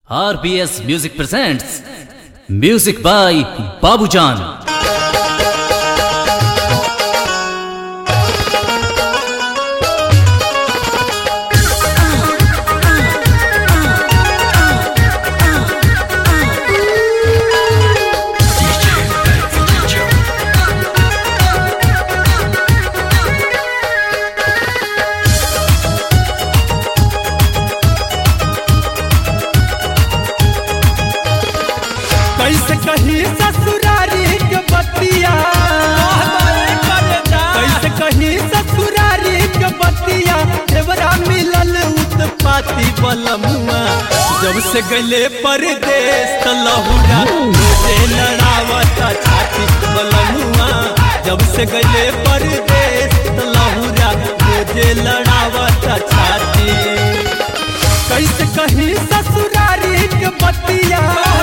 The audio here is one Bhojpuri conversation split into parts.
RBS Music presents Music by Babujan. कैसे कही ससुरारी के बतिया कैसे कही ससुरारी के बतिया देवरा मिलल उत्पाती बलमुआ जब से गले परदेश त लहुरा रोजे लड़ावता छाती बलमुआ जब से गले परदेश त लहुरा रोजे लड़ावता छाती कैसे कही ससुरारी के बतिया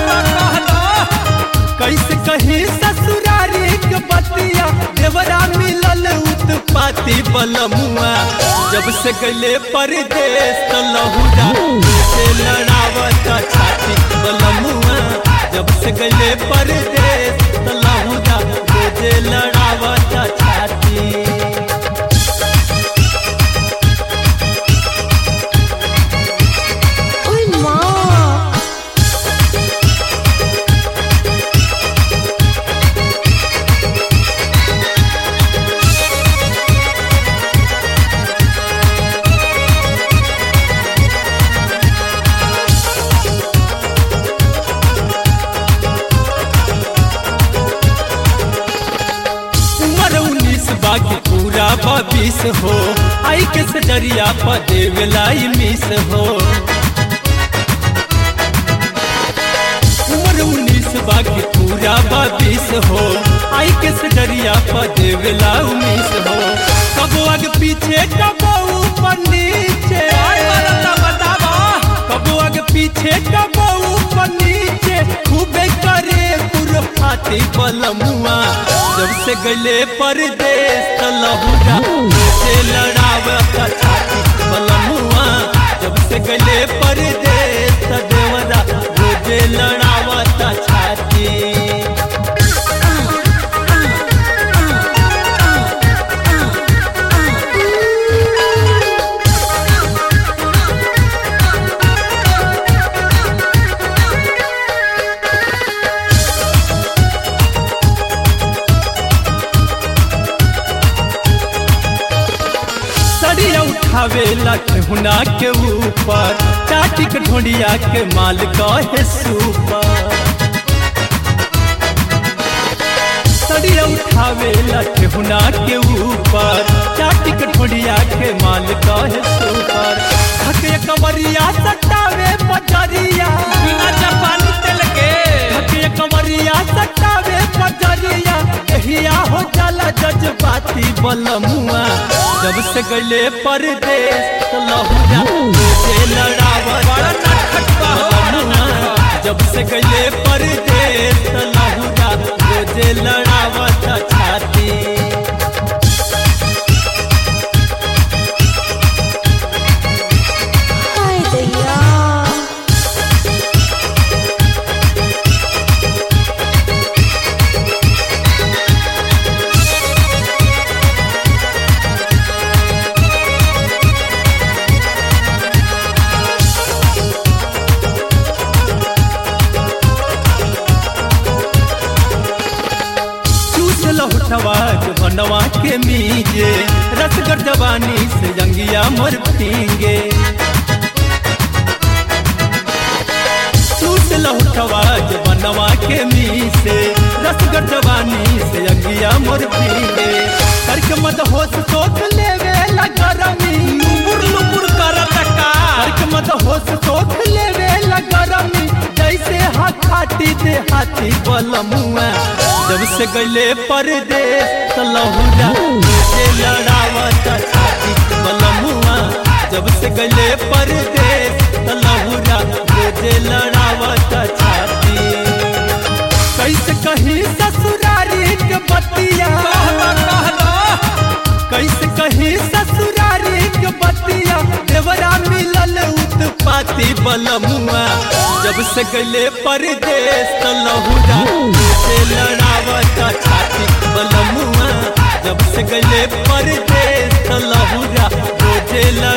कैसे कही ससुरारी के बतिया देवरा मिलल उत्पाती बलमुआ जब से गले परदेश त लहुरा से लड़ावत छाती बलमुआ जब से गले परदेश त लहुरा रोजे लड़ावत छाती Uy, ma. उम्र उन्नीस बाकी पूरा बीस हो आई के सजरिया पर देवलाई मिस हो उम्र उन्नीस बाकी पूरा बीस हो आई के सजरिया पर देवला मिस हो कबो आगे पीछे कबो ऊपर नीचे कबो आगे पीछे कबो ऊपर नीचे खूबे करे फाती बलमुआ जब से गले परदेश त लहुरा से लड़ावत छाती बलमुआ जब से गले परदेश त देवरा रोजे लड़ावत छाती सड़िया उठावे लठुना के ऊपर चाटी के ढोंडिया के माल कहे सुपर सड़िया उठावे लठुना के ऊपर चाटी के ढोंडिया के माल कहे सुपर थके कमरिया सटावे पचरिया बिना जापानी तेल के थके कमरिया सटावे पचरिया कहिया हो जाला जज्बाती बलमुआ जब से गले परदेश तो लहुरा से लड़ावत बलमुआ जब से गले परदेश तो लहुरा रोजे लड़ावत छाती Ay, दैया चूस लहुटवा के बनवा के मीजे रसगर जवानी से जंगिया मोर पींगे चूस लहुटवा के बनवा के मीसे रसगर जवानी से जंगिया मोर पींगे करके मत होश सोख लेवे लगरमी लुपुर लुपुर करत का करके मत होश सोख लेवे लगरमी जैसे हाथ हाथी दे हाथी बलमुआ जब से गले परदेश त लहुरा से लड़ावत छाती बलमुआ जब से गले परदेश त लहुरा रोजे लड़ावत छाती कैसे कही ससुरारी के बतिया कैसे कही ससुरारी के बतिया देवरा मिलल उत्पा छाती बलमुआ जब से गले परदेश त लहुरा से लड़ावता छाती बलमुआ जब से गले परदेश त लहुरा रोजे लड़